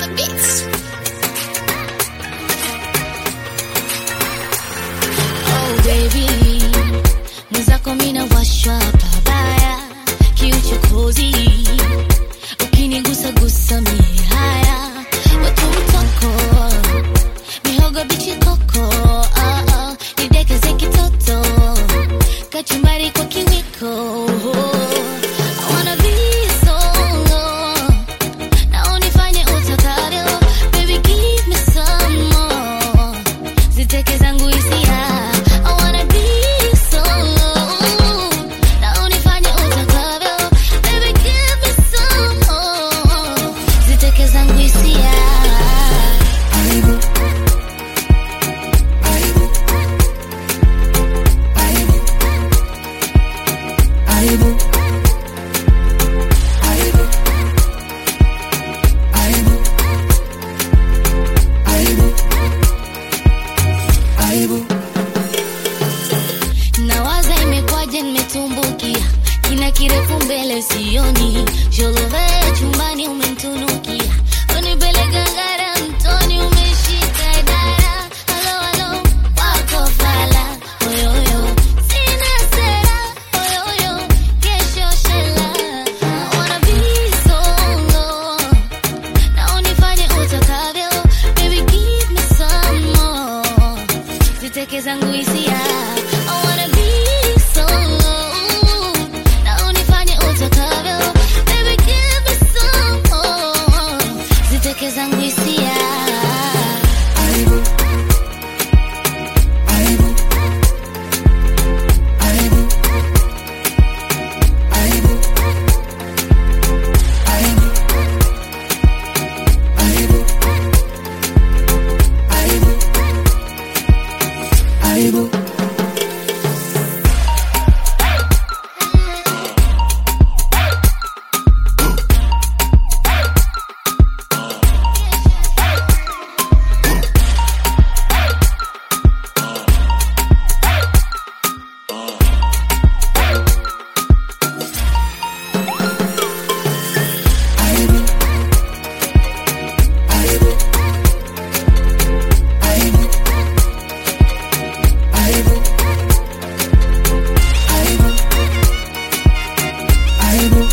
Beats. Oh baby, mwenzako mina washwa pabaya, kiuchokozi ukinigusa gusa mie haya, watu mtoko mihogo bichi koko, oh, oh, nidekeze kitoto kachumbari kwa kiwiko. I wanna be solo na unifanye utakavyo, baby give me some more ziteke zangu hisia I wanna be solo na unifanye utakavyo baby give me some more ziteke zangu hisia nawaza imekwaje nimetumbukia kina kirefu mbele sioni sholove chumbani umemtunukia unipeleka ngara mtoni umeshika idara halo halo wako fala oyoyo sina sera oyoyo kesho shela I wanna be solo na unifanye utakavyo baby give me some more ziteke zangu hisia I wanna be solo na unifanye utakavyo baby give me some more ziteke zangu hisia Aibu.